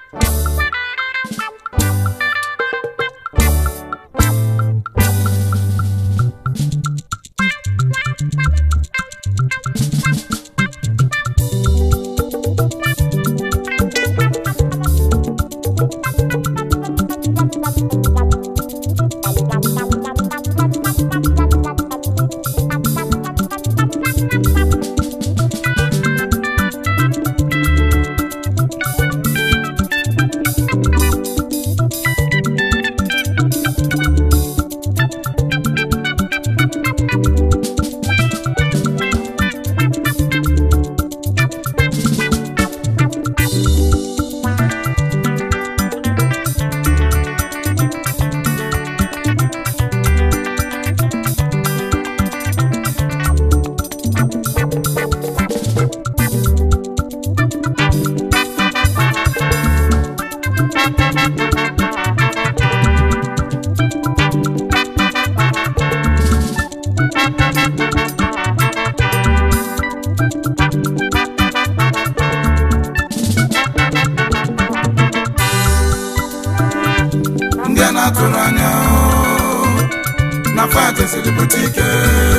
ndị a na-atụrụ anya na fat siri pụta ike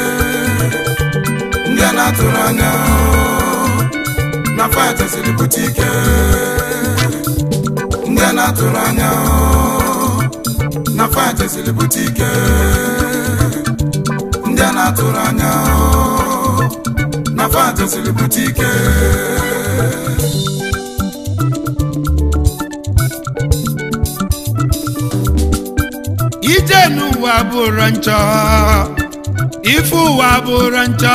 ndị a na-atụrụ anya na fat siri pụta ike ndị a na-atụrụ anya na fat siri pụta ike ndị a na-atụrụ anya na fat siri pụta ike ije n'ụwa bụrụ njọ ife ụwa bụrụ njọ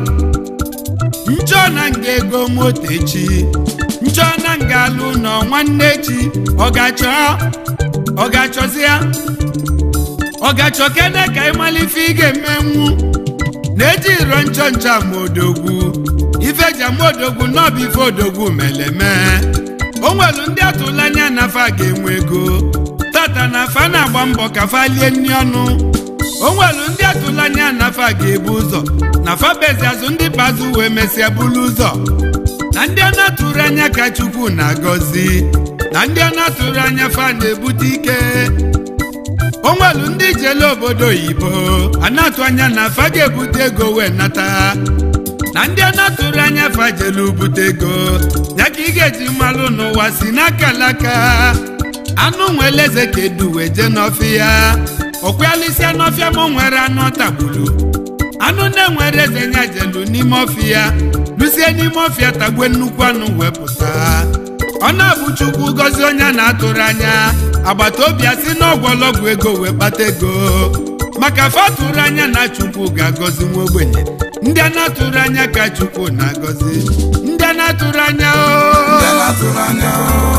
njọ na nga ego moto echi njọ na nga alụ nọ nwanne echi ọgachọ ọgachọzịa ọgachọ kene ka ịmalife ị ga-emenwu na-eji iro njọ njọ amaodogwu ife ji amaodogwu n'ọbụ ife odogwu meleme o nwelu ndị atụla anya na fa ga-enwe ego tata na fa na-agba mbọ ka fa lie nri ọnụ o nwelu ndị atụla anya na fa ga-ebu ụzọ na fa bezi azụ ndị bazụ wee mesịa bulu ụzọ na ndị a na-atụrụ anya ka chukwu na-agọzi na ndị a na-atụrụ anya fa na-ebute ike o nwelu ndị jele obodo oyibo a na-atụ anya na fa ga-ebute ego wee nata na ndị a na-atụrụ anya fa jelu bute ego ya ka ị ga-eji mmalụ n'ụwa si n'aka alaka anụ nwere eze ka edu wee jee n'ọfịa ọkwalisia n'ọfịa ma o nwere anụ ọ tagburu anụ na-enwere eze nya jelu n'ime ọfịa lusie n'ime ọfịa tagbe nnukwu anụ wepụta ọ na-abụ chukwu gọzie onye a na-atụrụ anya agbata obi a si n'ọgwọlọgwụ ego wee kpata ego maka fatụrụ anya na chukwu ga-agọzi nwa ogbenye ndị a na-atụrụ anya ka chukwu na-agọzi ndị a na-atụrụ anya ndị a o na-atụrụ anya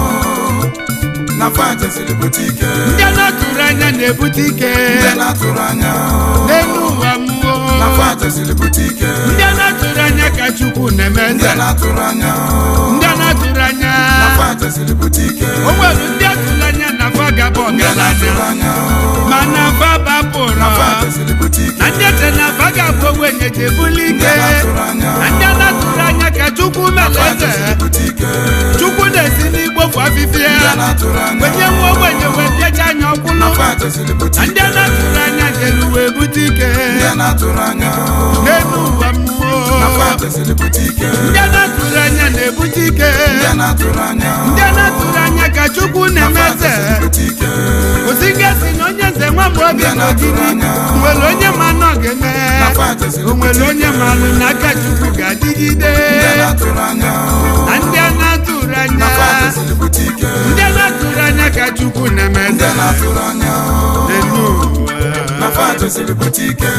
na fat siri pụta ike ndị a na-atụrụ anya na-ebute ike ndị a na-atụrụ anya n'elu ụwa mmụọ na fat siri pụta ike ndị a na-atụrụ anya ka chukwu na-eme ndị eze a na-atụrụ anya ndị a na-atụrụ anya na fat siri pụta ike o nwere ndị atụrụ anya na fa gaba ndị a na-atụrụ ọgaranya anya mana fa bapụrụ na fat siri pụta ike na ndị eche na fa ga-abụ ogbenye ji ebuli ndị ike a na-atụrụ anya na ndị a na-atụrụ anya ka chukwu mere fat eze siri pụta ike chukwu na-esi n'igbofu afịfịa ndị a na-atụrụ anya wenye nwa ogbenye wee pịacha anya ọkwụlụ na fat siri pụta na ndị ike a na-atụrụ anya jere wee bute ike ndị a na-atụrụ anya n'elu ụwa mmụọ na fat siri pụta ike ndị a na-atụrụ anya na-ebute ike ndị a na-atụrụ anya ndị a na-atụrụ anya ka chukwu na-eme fat eze siri pụta ike osigasi na onye nze nwa mgbe obi Ndị a na-atụrụ n'ogidi anya. nwere onye ma na ọ ga-eme na fat siri o nwere pụta onye ike malụ na aka chukwu ga-adịgide ndị a na-atụrụ anya na ndị a na-atụrụ anya na fat siri pụta ike ndị a na-atụrụ anya ka chukwu na-eme ndị eze a na-atụrụ anya n'elu ụwa na fat siri pụta ike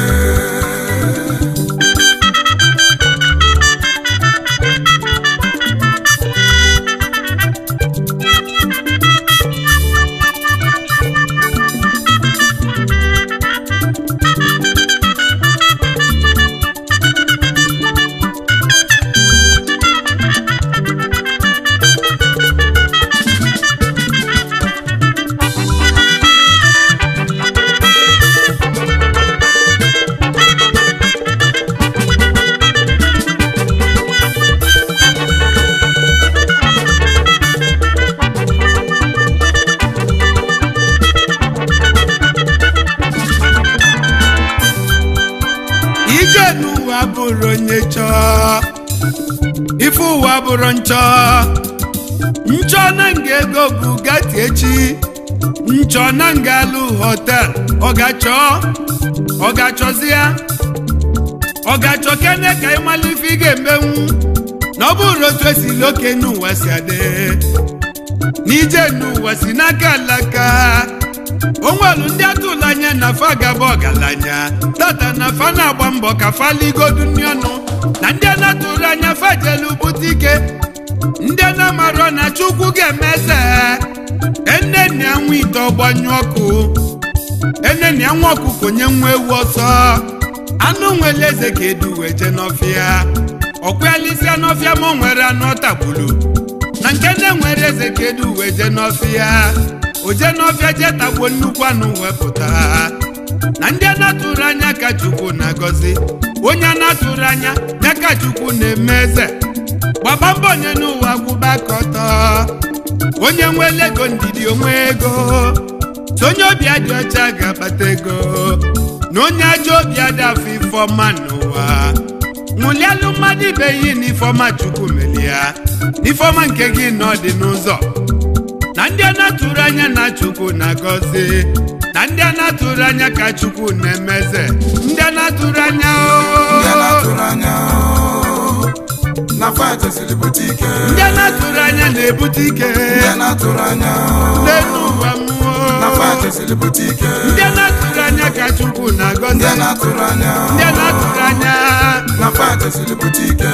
bụrụ nchọ nchọ na nga ego bugatti echi nchọ na nga alụ hotel ọ ga-achọ ọ ga-achọzi ya ọ ga-achọ kene ka ịmalụ ife ị ga-emenwu na ọ bụrụ otu esili oke n'ụwa si adị n'ije n'ụwa si n'aka alaka onwelu ndị atụla anya na fa gaba ọgaranya tata na fa na-agba mbọ ka fa ligodu nri ọnụ na ndị a na-atụrụ anya fa jelu bute ike ndị a na-amarọ na chukwu ga-emeze enenni anwụ ite ọgbanyụ ọkụ enenni anwụ ọkụkọ nye nwa ewu ọsọ anụ nwere eze ka edu wee je n'ọfịa ọkwalisia n'ọfịa ma o nwere anụ ọ tagburu na nke nne nwere eze ka edu wee je n'ọfịa o je n'ọfịa je tagbuo nnukwu anụ wepụta na ndị a na-atụrụ anya ka chukwu na-agọzi onye a na-atụrụ anya ya ka chukwu na-eme eze gbaba mbọ onye n'ụwa gwụba ka ọtọ onye nwere ego ndidi onwe ego so onye obi adị ọcha ga-akpata ego na onye ajọ obi adị afọ ifeọma n'ụwa ṅụlialụ mmadụ ibe yi n'ifeọma chukwu melia n'ifeọma nke gị na ọ dị n'ụzọ na ndị a na-atụrụ anya na chukwu na-agọzi na ndị a na-atụrụ anya ka chukwu na-emeze ndị a na-atụrụ anya ndị a o na-atụrụ anya oo, na fight esiri bute ike ndị a na-atụrụ anya na-ebute ike ndị a na-atụrụ anya oo, n'elu ụwa mmụọ na fight esiri bute ike ndị a na-atụrụ anya ka chukwu na-agọzi ndị a na-atụrụ anya ndị a na-atụrụ anya na fight esiri bute ike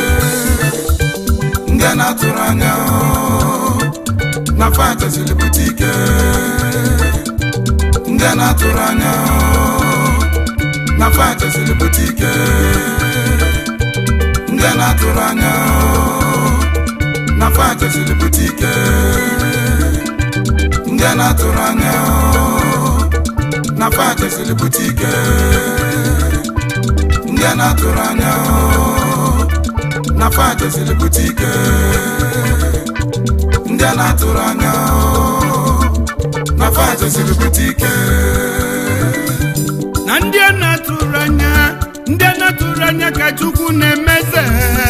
ndị a na-atụrụ anya oo, na fight esiri bute ike ndị a na-atụrụ anya oo, na fight esiri bute ike ndị a na-atụrụ anya oo, na fight esiri bute ike ndị a na-atụrụ anya oo, na fight esiri bute ike ndị a na-atụrụ anya oo, na fight esiri bute ike ndị a na-atụrụ anya oo, na fight esiri bute ike na ndị a na-atụrụ anya ndị a na-atụrụ anya ka chukwu na-emeze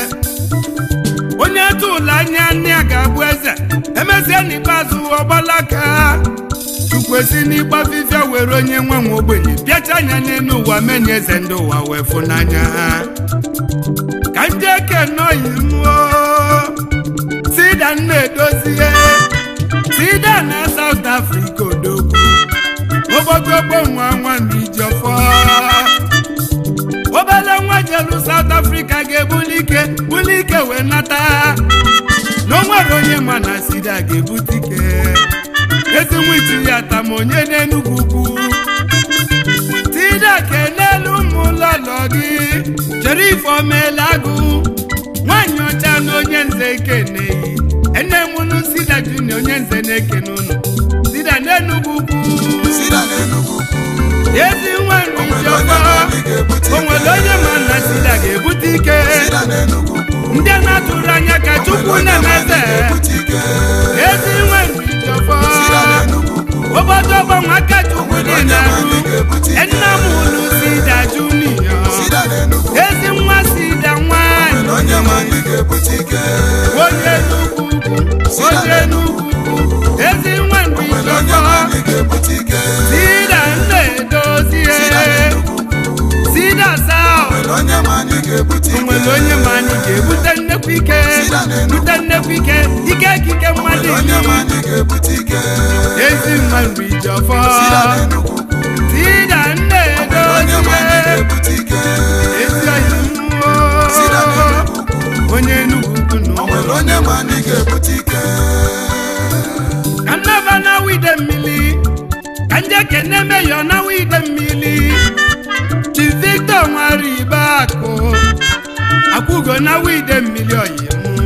onye atụrụ anya nne ya ga-abụ eze emezie n'ikpeazụ ọgbalaka chukwu esi n'ịgba fifia were onye nwe nwe ogbenye bịacha anya n'elu ụwa menye eze ndị ụwa wee fụnanya ka ndị eke nọyi mụọ sida na-edozie sida na South Africa odogwu ogbogogbo nwa nwa Ijiọfọ obele nwa jelu South Africa ga-ebuli ike buli ike wee nata na o nwere onye ma na sida ga-ebute ike ezi nwichi ya tam onye n'Enugwu ugwu sida kenelu ụmụ ụlọlọ gị chere ife omela agụ nwaanyị ọcha na onye nze ekeneyi enemunu sida junior onye nze na-ekene ụnụ sida n'Enugwu ugwu sida n'Enugu ukwu ezi nwere onwere onye ijeọma na-eli ga-ebute o nwere onye ma na sida ga-ebute ike sida n'Enugu ukwu ndị a na-atụrụ anya ka chukwu na-emeze ga-ebute ike ezi nwere ijeọma sida n'Enugu ukwu obodo ọgbanwe aka chukwu dị onye na-arụ ma ndị ga-ebute ike nna m ulu sida junior sida n'Enugu ezi nwa sida nwanyị onwere onye ma ndị ga-ebute ike onye n'ugwu onye n'ugwu ezi nwa onwere onye ijeọma ma ndị ga-ebute ike sida nna-edozie sida n'Enugu ukwu sida south onwere onye ma ndị ga-ebute o ike nwere onye ma anyị ga-ebute nnekwu ike Sida n'Enugu. bute nnekwu ike ike ekike mmadụ onwere onye ma iri ndị ga-ebute ike ezi mma nri jọfọ sida n'Enugu ukwu sida nne onye ma ndị edozie ga-ebute ike ezi oyi mmụọ sida n'Enugu ukwu onye Enugu ukwu na onwere onye ma ndị ga-ebute ike ka nnaba na wide mmiri ka ndị ekene meyọ na wide mmiri chi Victor nwere ibe akụ akwụgo na wide mmiri oyimu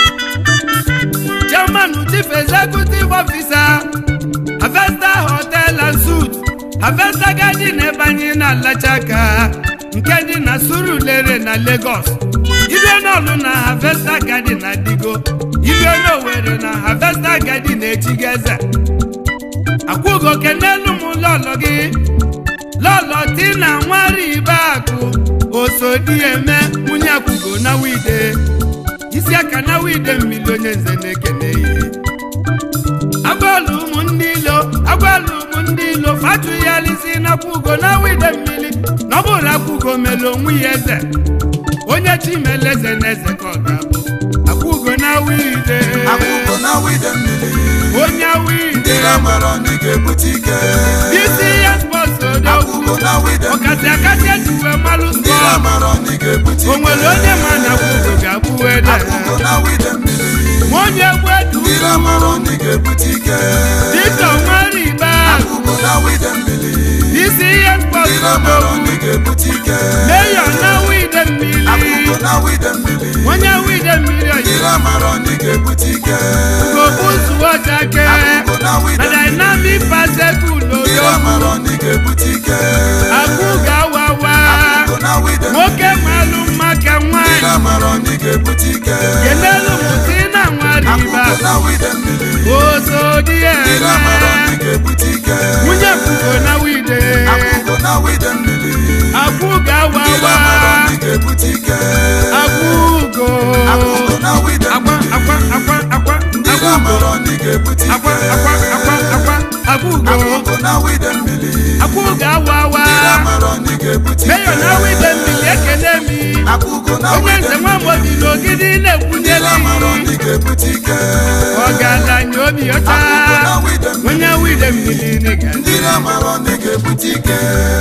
chairman chief executive officer Avesta hotel and suit Avesta garden ebe anyị na-alacha aka nke dị na Surulere na Lagos ibe n'ọlụ na Avesta garden na Digo ibe n'Owerri na Avesta garden echigo eze akwụgo kenelu m lọlọ gị lọlọ tina nwari ibe akụ osodi eme nwunye akwụgo na wide isi ya ka na wide mmiri onye nze na-ekene ya agwala ụmụ ndị ilo agwala ụmụ ndị ilo fatu ya lisi nakwugo na wide mmiri na ọ bụrụ akwugo mere onwe ya eze onye chi mere eze na eze ka ọ ga-abụ akwugo na wide akwụkwọ na wide mmiri onye wide ndị na-amara ndị ga-ebute ike isi ya spọs odogwu akwụkwọ na wide ọkasị mmiri akasị ejiwe malụ ndị spọs na-amara ndị ga-ebute o ike nwere onye ma na akwugo ga-abụ ede akwụkwọ na wide mmiri ma onye egwu edu ndị na-amara ndị ga-ebute ike dịka nwere ibe akwụkwọ na wide mmiri isi ihe spọs ndị na-amara odogwu ndị ga-ebute ike meyo na wide mmiri akwụkwọ na wide mmiri onye wide mmiri ndị oyi na-amara ndị ga-ebute ike gobu zuo jake akwụkwọ na wide na mmiri dynamic pasekul ndị odo na-amara ndị ga-ebute ike agwụ ga-awawa akwụkwọ na wide nwoke malụ mma ka ndị nwanyị na-amara ndị ga-ebute ike kenelu mụti na nwariba akwụkwọ na wide mmiri ozo dị ndị na-amara eme ndị ga-ebute ike nwunye kwugo na wide akwụkwọ na wide mmiri agwụ ndị ga-awawa na-amara ndị ga-ebute ike agwụgo akwụkwọ na wide akwa mmiri akwa akwa akwa ndị agwụgo na-amara ndị ga-ebute akwa ike akwa akwa akwa agwụgo akwụkwọ na wide mmiri agwụ ga-awawa ndị na-amara ndị ga-ebute meyo ike na wide mmiri ekele mi akwụkwọ na onye wide nze nwa mmiri mgbobi n'ogidi ndị na-ekwunyeli na-amara ndị ga-ebute ike ọgaranya obi ọcha akwụkwọ na wide mmiri onye wide mmiri nịga ndị na-amara ndị ga-ebute ike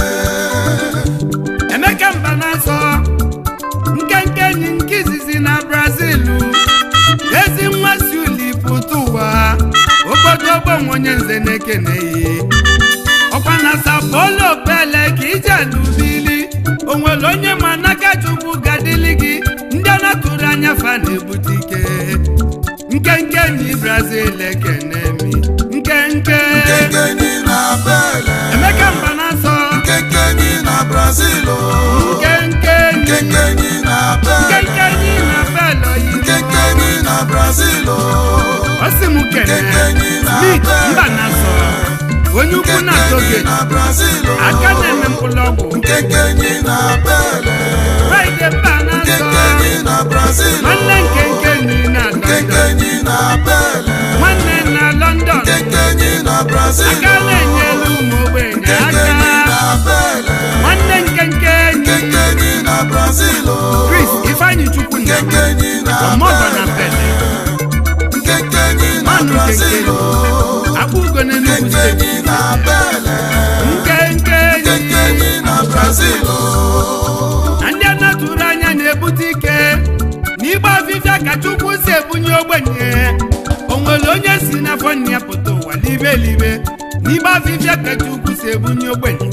emeka mba na-asọ nkenke enyi nke izizi na brazil ezi nwa si uli pụta ụwa ogbodogbo nwe onye nze na-ekeneghị ọkwa na sapolo pele ka ije alubili onwere onye ma n'aka chukwu gadili gị ndị a na-atụrụ anya fa na-ebute ike nkenke enyi brazil ekene mi nkenke Nkenkenyi na Bele emeka mba na-asọ Nkenkenyi na Brazil nkenke enyi Nkenkenyi na Bele nkenkenyi na belo yi Nkenkenyi na Brazil ọsị m kene Nkenkenyi na Smith Bele mba na-asọ onye ukwu na Nkenkenyi toge na Brazil aka na-eme mkpụrụ ọgwụ Nkenkenyi na Bele fraịde mba na-asọ Nkenkenyi na Brazil nwanne nkenkenyi na london Nkenkenyi na Bele nwanne na london Nkenkenyi na Brazil aka na-enyelu ụmụ ogbenye Nkenkenyi aka na Bele nwanne nkenkenyi Nkenkenyi na Brazil chris ifeanyi chukwu na Nkenkenyi na ọmọgọ na pele Nkenkenyi na Manu Brazil akpụ ugo n'enugwu steeti Nkenkenyi na Bele nkenkenyi Nkenkenyi na Brazil na ndị a na-atụrụ anya na-ebute ike n'igbe afịfịa ka chukwu si ebunye ogbenye o nwere onye si n'afọ nne ya pụta ụwa libe libe n'igbe afịfịa ka chukwu si ebunye ogbenye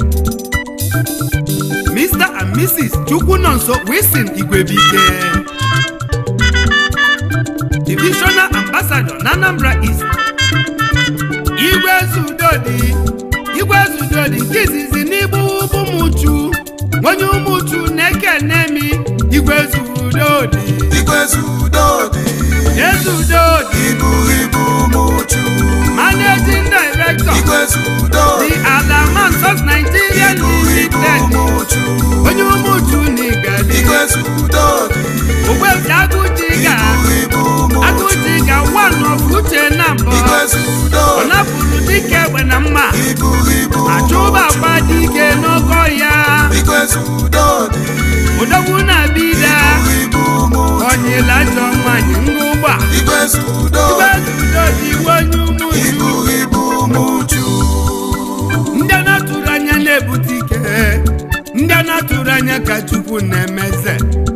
Mr and Mrs. chukwu nọ nso Wilson Igwebike divisional ambassador na Anambra East igwe zudodi igwe zudodi nke izizi n'igbu ụmụchu onye ụmụchu na-ekene mi igwe zudodi Igwe Zudodi ezudodi Ibu Ibu Muchu managing director Igwe the Zudodi Alaman Sos Nigeria Ibu Ibu Limited Muchu onye ụmụchu n'igadi Igwe Zudodi ogbefi agụjiga Ibu Ibu Muchu agụjiga one of uche na mbọ Igwe ọ Zudodi napụrụ dike egbe na mma Ibu Ibu achụba gba dike n'ọkọ ya Igwe Zudodi odogwu na-abịda Ibu Ibu Muchu onyela ajọ nwanyị ngụgba Igwe Zudodi igwezudodi iwe onye ụmụju Ibu Ibu Muchu ndị a na-atụrụ anya na-ebute ike ndị a na-atụrụ anya ka chukwu na-emeze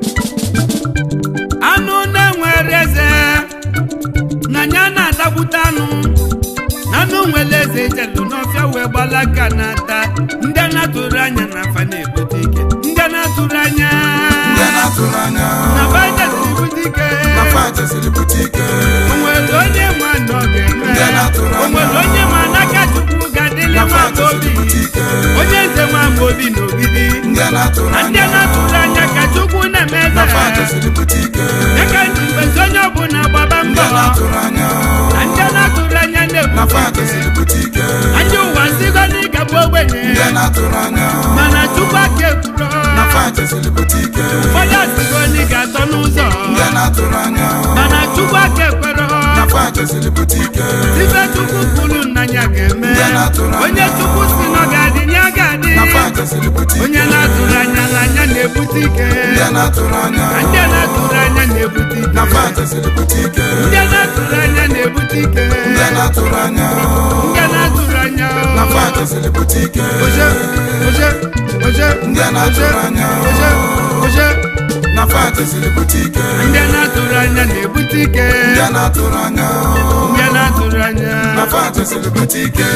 anụ na-enwere eze na anya na-adagbute anụ na anụ nwere eze jelu n'ọfịa wee gbalaka na-ata ndị a na-atụrụ anya na afa na-ebute ike ndị a na-atụrụ anya Ndị na-atụrụ anya na bajet ebute ike na fachesiri bute ike onwere onye ma na ọ ga-eme Ndị na-atụrụ anya. onwere onye ma n'aka chukwu ga-adịlị na nwa fachesiri obi bute ike onye nze nwa obi n'ogidi Ndị na-atụrụ na ndị anya na-atụrụ anya ka chukwu na-eme na eze fachesiri bute ike aka ndị mbezi onye ọbụla gbaba Ndị mbọ na-atụrụ anya na ndị na-atụrụ anya na na-ebute fachesiri bute ike anya ụwa nzigo n'ịgabụ ogbenye Ndị na-atụrụ anya mana chukwu aka ekwuro na fachesiri bute ike ụfọdụ asịgo n'ịga atọ n'ụzọ ndị na-atụrụ anya mana chukwu aka ekwere na fa chesiri bute ike ife chukwu kwuru nna ya ga-eme Ndị na-atụrụ anya. onye chukwu si na ọ ga-adị ya ga-adị na fa chesiri bute ike onye na-atụrụ anya na anya na-ebute ike ndị na-atụrụ anya na ndị na-atụrụ anya na-ebute ike na fa chesiri bute ike ndị na-atụrụ anya na-ebute ike ndị na-atụrụ anya ndị na-atụrụ anya na fa chesiri bute ike oje oje oje Ndị na-atụrụ anya. oje oje na fa chesiri bute ike ndị na-atụrụ anya na-ebute ike ndị na-atụrụ anya ndị na-atụrụ anya na fa chesiri bute ike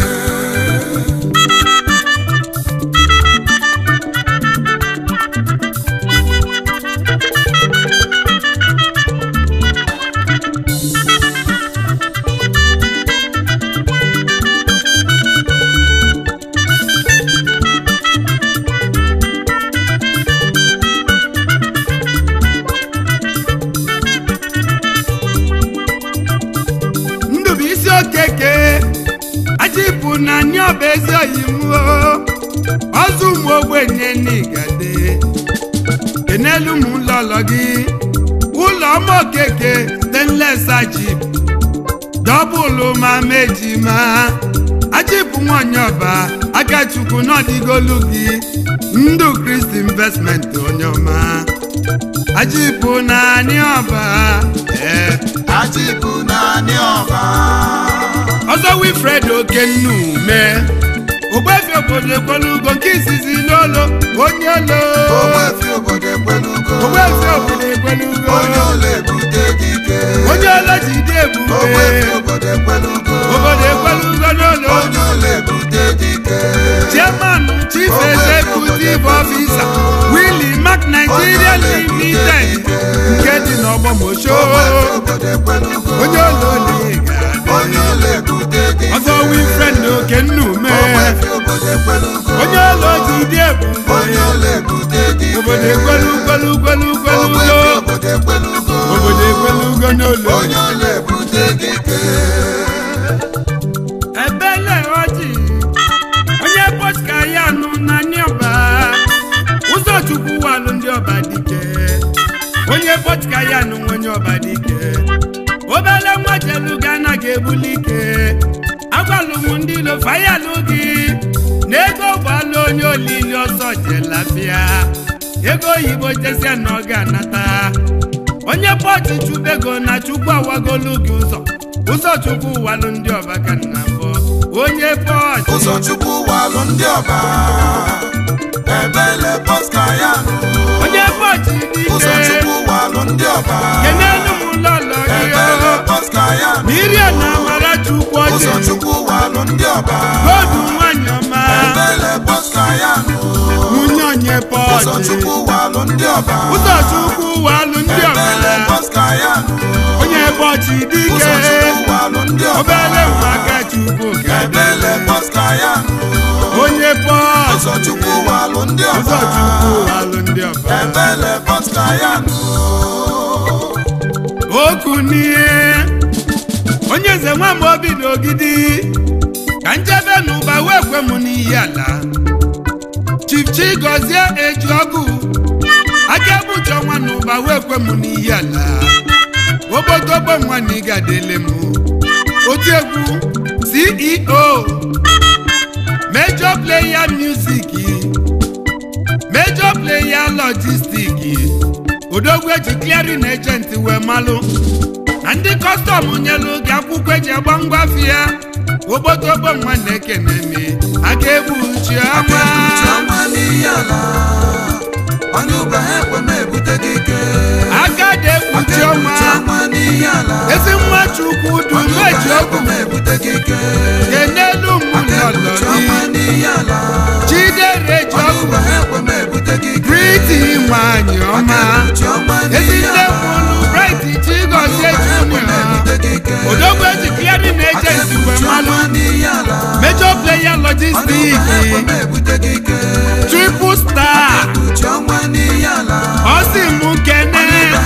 ndụ bụ isi okeke ajipụ na anyị ọba ezi oyimuo ọzọ ụmụ ogbenye n'igade enelu m ụlọlọ gị ụlọ ọma okeke stainless ajip dọbụlụ ma mejima ajipụ nwanyị ọba akachukwu n'ọdịgolu gị ndụ kristi investment onye ọma ajipụ na anyị ọba ee achịpụ naanị ọba ọzọ wilfred okennume ogbefi obodo ekwelugo nke izizi n'olo onye olo ogbefi obodo ekwelugo ogbefi obodo ekwelugo onye ụlọ ebute dike onye olo jide ebube ogbefi obodo ekwelugo obodo ekwelugo n'olo onye ụlọ ebute dike chairman chief executive officer willy mac nigeria limited nke dị n'ọgbọmosho ogbefi obodo ekwelugo onye olo na-ega onye ụlọ ebute dike ọzọ wilfred okennume ogbefi obodo ekwelugo onye olo jide ebube onye ụlọ ebute dike obodo ekwelu kwelu kwelu kwelu ogbefi obodo ekwelugo obodo ekwelugo n'ụlọ onye ụlọ ebute dike ebele ọjị onye pọtka ya nụ na ndị ọba ụzọ chukwu walụ ndị ọba dike onye pọtka ya nụ nwe onye ọba dike obele nwa jelu ga anaghị ebuli ike agwalụ m ndị ilo fayalụ gị na ego gbalụ onye olili ọzọ jelafịa ego oyibo jesia na ọ ga-anata onye pọchị chubego na chukwu awagolu gị ụzọ ụzọ chukwu walụ ndị ọba ka nna mbụ onye pọchị ụzọ chukwu walụ ndị ọba ebele pọska ya nụ onye pọchị ụzọ dike chukwu walụ ndị ọba kenelu m lọlọ gị ebele pọska ya nụ mirie na amara chukwu ụzọ ọchị chukwu walụ ndị ọba godu nwanyị ọma ebele pọska ya nụ nwunye onye ụzọ pọchị chukwu walụ ndị ọba ụzọ chukwu walụ ndị ebele ọba pọska ya nụ onye pọchị dike ụzọ chukwu walụ ndị ọba obere nwa aka chukwu ebele ga-adị pọska ya nụ onye pọchị ụzọ chukwu walụ ndị ụzọ ọba chukwu walụ ndị ọba ebele pọska ya nụ okwu n'ihe onye eze nwa m obi n'ogidi ka njebe n'ụba wee kwe m n'iyi ala chief chigozie eji ọgụ aka ebucha nwa n'ụba wee kwe m n'iyi ala ogbodogbo nwa na ịgadele m otu egwu ceo major player music major player logistic odogwu eji clearing agent wee malụ na ndị kọstọm nyelu gị akwụkwọ eji agba ngwafịa ogbotogbo nwa na-ekene me aka egbu chiọma Chiọma n'iyi ala onye ụba ha ekwe m ebute gị ike aka dị egbu chiọma Chiọma n'iyi ala ezi nwa chukwu onye dum ụba eji ha okwu ekwe m ebute gị ike kenelu mmụlọlọ Chiọma gị n'iyi ala chidere eji onye ọkụ ụba ha ekwe m ebute gị ike briti nwanyị ọma Chiọma ezi n'iyi nne ala mụlụ briti chigozie junior odogwu eji clearing agent wee malụ major player logistics triple star ọ sị mụ kene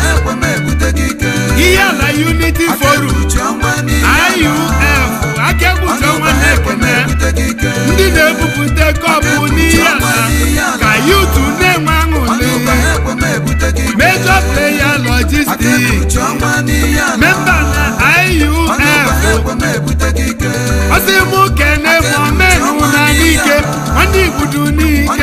ihe ala unity forum iuf akegbuche ọnwa na-ekene ndị na-ebupụta kọpụ n'ihe ala ka yutu na-enwe aṅụrị major player isi mụ kene ma omenụ na n'ike nwanne igbudu n'ike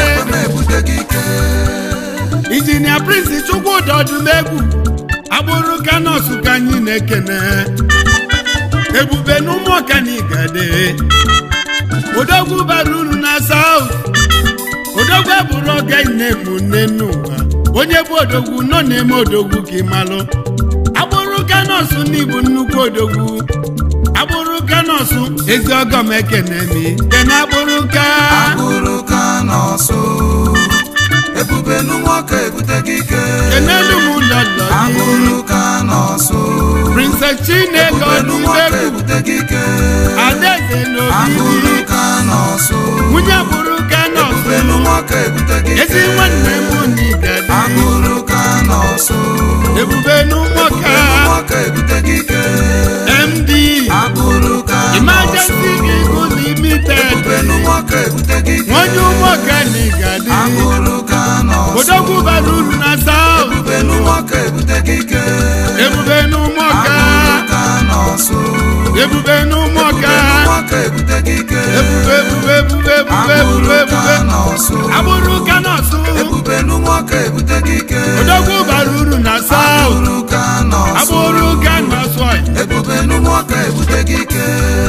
injinia prince chukwudị ọdụmegwu agbụrụ kanọsụ ka anyị na-ekene ebube n'ụmụ ọkanigade odogwu bara uru na saut odogwu abụrụ oge na-emu nne n'ụwa onye bụ odogwu nọ na-eme odogwu ka ịmalụ agbụrụ kanọsụ n'igbu nnukwu odogwu agbụrụ kanọsụ ezi ọgọm ekenemi kene agbụrụ ka Agbụrụ ka nọọsụ ebube n'ụmụọka ebute gị ike kenelu m lọlọ gị Agbụrụ ka nọọsụ princess chineke ebube n'ụmụọka ọdụmegwu ebute gị ike adaeze Agbụrụ n'obibi ka nọọsụ nwunye agbụrụ kanọsụ ebube n'ụmụọka ebute gị ike ezi nwanne m n'igadi Agbụrụ ka nọọsụ ebube n'ụmụọka n'ụmụọka ebute gị ike md Agbụrụ ka nọọsụ emergency vehicle limited ebube n'ụmụọka ebute gị ike nwonye ụmụọka n'igadi Agbụrụ ka nọọsụ odogwu bara uru na saut ebube n'ụmụọka ebute gị ike ebube n'ụmụọka Agbụrụ ka nọọsụ ebube n'ụmụọka n'ụmụọka ebute gị ike ebube ebube ebube ebube ebube ebube nọọsụ agbụrụ kanọsụ ebube n'ụmụọka ebute gị ike odogwu bara uru na saut Agbụrụ ka nọọsụ agbụrụ kanọsụ ebube n'ụmụọka ebute gị ike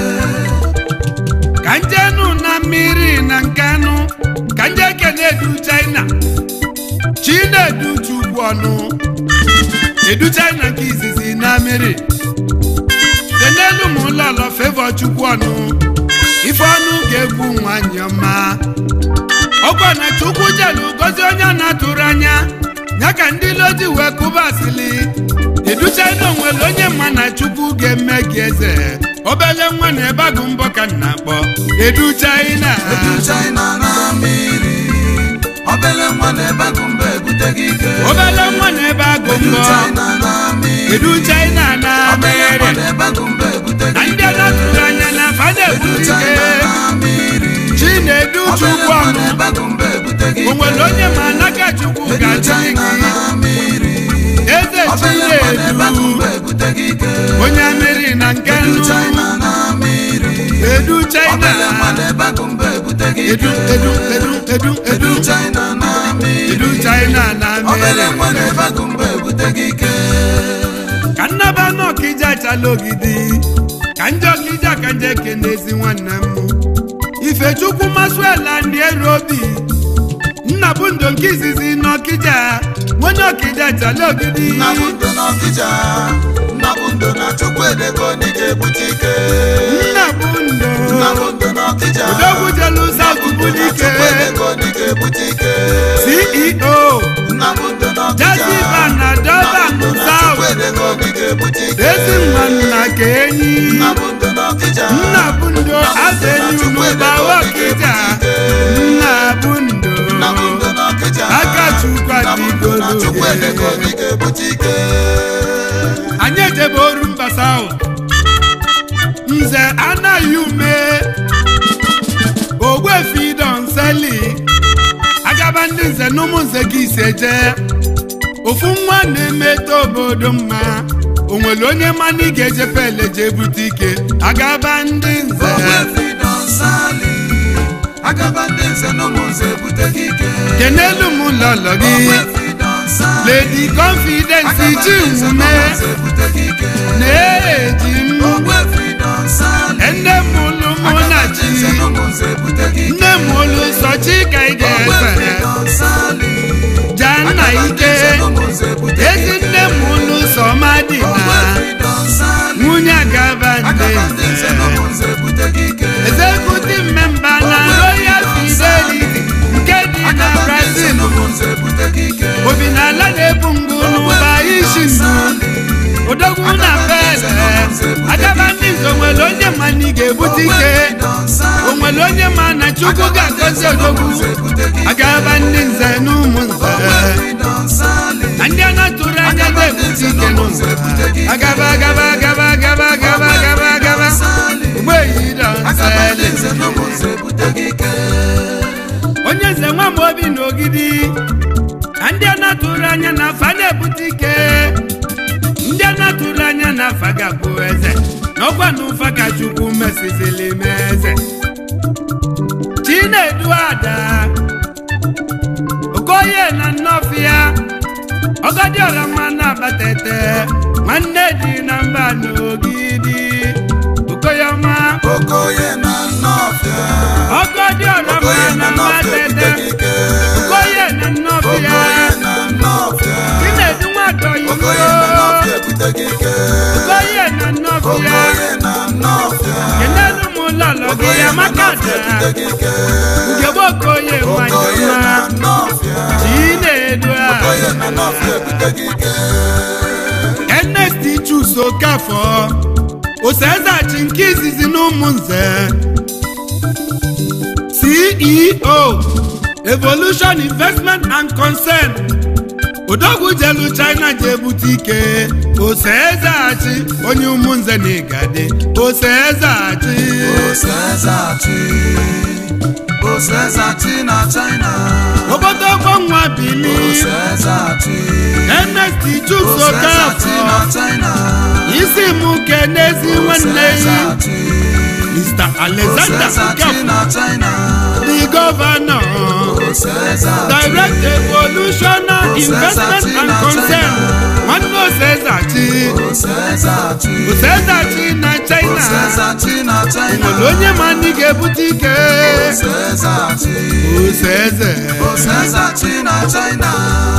ka njenu na mmiri na nkanụ ka nje kene edu china chinedu chukwu ọnụ edu china nke izizi na mmiri kenelu m ụlọlọ fevọ chukwu ọnụ ife ọnụ ga-egwu nwanyị ọma ọgwa na chukwu jelu gozi onye a na-atụrụ anya ya ka ndị lodi wee kụbasili edu china onwere onye mma na chukwu ga-eme gị eze obele nwa na ebe agụ mbọ ka m na-akpọ edu china edu china na mmiri obele nwa na ebe agụ mba ebute gị ike obele nwa na ebe agụ edu mbọ china na mmiri edu china na obele nwa mere na ebe agụ mba ebute na gị ndị ike a na-atụrụ anya na afa edu na-ebute china ike na mmiri chinedu obele chukwu nwa ọnụ na ebe agụ mba ebute gị o ike nwere onye ma n'aka chukwu edu ga-achị china gị na mmiri eze obele nwa na ebe agụ chinedu mba ebute gị ike onye mmiri na nke edu nnu china na mmiri edu china obele nwa na ebe agụ mba ebute gị edu ike edu edu edu edu edu china na mmiri edu china na obele mere nwa na ebe agụ mba ebute gị ike ka nnaba n'ọkija achala ogidi ka nje ọkija ka nje kenezi nwanne m ifechukwu masụela ndị eru obi nna bụ ndo nke izizi n'ọkija onye ọkija achala ogidi nna bụ ndo n'ọkịja nna bụ ndo na chukwu edego n'ike ebute ike nna bụ ndo nna bụ ndo n'ọkịja odogwu jelu saut bulike chukwu edego n'ike ebute ike ceo nna bụ ndo n'ọkịja jaziba na doban chukwu saut edego n'ike ebute ike ezi nwa nna ka enyi nna bụ ndo n'ọkịja nna bụ ndo azeni n'ụba ọkija nna bụ ndo nna bụ ndo n'ọkịja aka chukwu nna bụ ndo na chukwu edego adịgolo n'ike ebute ike anyị ejebe oru mba saut nze anaghị ume ogbuefi donseli agaba ndị nze na ụmụ nze ka ise jee ofu nwa na-emeta obodo mma o nwere onye mmanụ ị ga-eje pele jee bute ike agaba ndị nze ogbefi dọnsali agaba ndị nze na ụmụ nze ebute gị ike kenelu m lọlọ gị ogbefi dọnsali lady confidence chinwume na-eji m ogbefi dọnsali nne m ụlụ mụ na chi nze na ụmụ nze ebute gị ike nne m ụlụ sọ chi ka ị ogbefi ga-efe dọnsali jaa nna ike nze na ụmụ nze ebute gị ezi ike nne m ụlụ sọ madị na ogbefi dọnsali nwunye agaba ndị agaba ndị nze na ụmụ nze nze ebute gị ike executive member na royal fidelity nke dị na brazil obi na ala na-ebu ngụ n'ụba isi ndụ odogwu na pele agaba ndị nze onwere onye ma na ị ga-ebute ike onwere onye ma na chukwu ga-agọzi odogwu agaba ndị nze na ụmụ nze na ndị a na-atụrụ anya ga-ebute ike n'ụzọ agaba agaba agaba agaba agaba agaba agaba ugbo eyi dọnseli onye nze nwa m obi na ogidi na ndị a na-atụrụ anya na afa na-ebute ike ndị a na-atụrụ anya na afa ga-abụ eze na ọkwa ọkwa na ụfa ka chukwu mesizili m eze chinedu ada okoye na nnọfịa ọgọdịọra mma na-abatete nwanne dị na mba n'ogidi okoyọma okoye na nnọfịa ọgọdịọra mma okoye na na nnọfịa mbatete ebute gị ike okoye na nnọfịa okoye na nnọfịa chinedu nwadoyibo okoye na nnọfịa ebute gị ike okoye na nnọfịa okoye na nnọfịa kenelu m ụlọlọ gị okoye na amaka nnọfịa da ebute gị ike ugegbe okoye okoye na nwanyọma nnọfịa chinedu okoye na a nnọfịa ebute gị ike Ernest Chuso Kafọ Osezachi nke izizi na ụmụnze CEO Evolution Investment and Concern Odogwu jelu China ji ebute ike Osezachi onye ụmụnze na igade Osezachi osezachi osezachi na china obodo ọgbọnwa bili osezachi Ernest Chuso osezachi na Kafọ china isi m kenezi nwanne ya osezachi Mr. Alexander osezachi Okafor na china the governor osezachi direct evolutional investment and concern nwanne osezachi osezachi osezachi na china osezachi na china nwere onye ma ndị ga-ebute ike osezachi oseze osezachi na china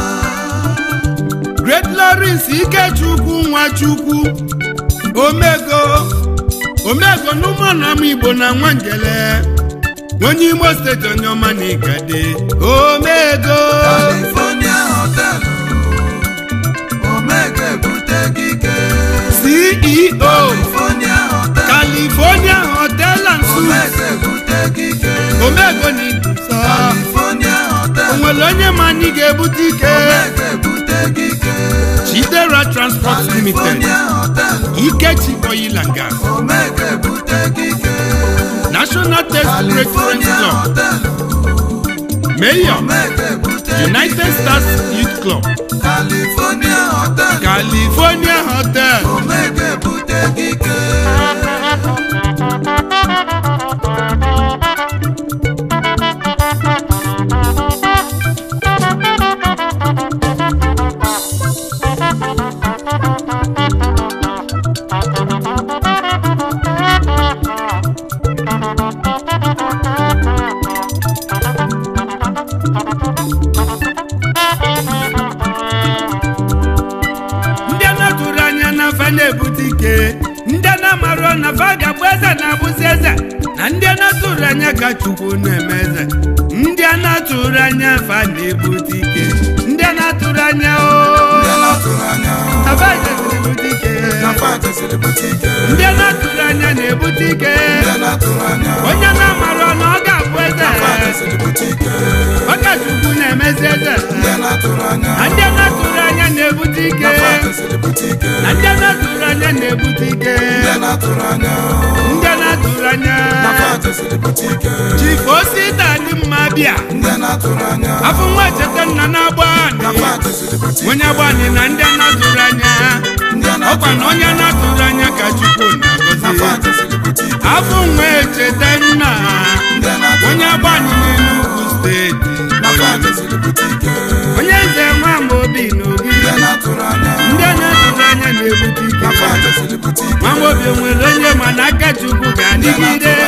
great lawrence ikechukwu nwachukwu omego omego n'ụmụanam igbo na nwangele onye imo steeti onye ọma na igade omego California hotel omega ebute gị ike ceo California hotel california hotel and suites omega ebute gị ike omego na iduso California hotel o nwere onye ma anyị ga-ebute ike omega ebute gị ike chidera transport limited California hotel ikechi oil and gas omega ebute gị ike national test break friends California club hotel mayor omega ebute gị united ike. stars youth club California hotel california hotel omega ebute gị ike ndị a na-atụrụ anya na fa na-ebute ike ndị a na-amarụ na fa ga-abụ eze na-abụzi eze na ndị a na-atụrụ anya ka chukwu na-eme eze ndị a na-atụrụ anya fa na-ebute ike ndị a na-atụrụ anya Ndị o na-atụrụ anya na fa ga-ebute ike na fantasi ebute ike ndị a na-atụrụ anya na-ebute ike Ndị na-atụrụ anya onye na-amarụ na ọ ga-abụ eze fantasi ebute ike ọka chukwu na-emezi eze Ndị na-atụrụ anya na ndị a na-atụrụ anya na-ebute ike fantasi ebute ike na ndị a na-atụrụ anya na-ebute ike Ndị na-atụrụ anya ndị a na-atụrụ anya fantasi ebute ike chifu osita dị mma bịa Ndị na-atụrụ anya afọ nwa cheta nna na-agba anị fantasi ebute ike onye agba anị na ndị a na-atụrụ anya Ndị ọkwa na onye na-atụrụ anya ka chukwu na-agọzi fantasi ebute ike afọ nwa echeta nna Ndị na-atụrụ onye agba anị n'Enugu steeti fantasi ebute ike onye nze nwa obi n'obi Ndị na-atụrụ anya ndị a na-atụrụ anya na-ebute ike fantasi ebute ike nwa obi nwere onye ma na aka chukwu ga-adịgide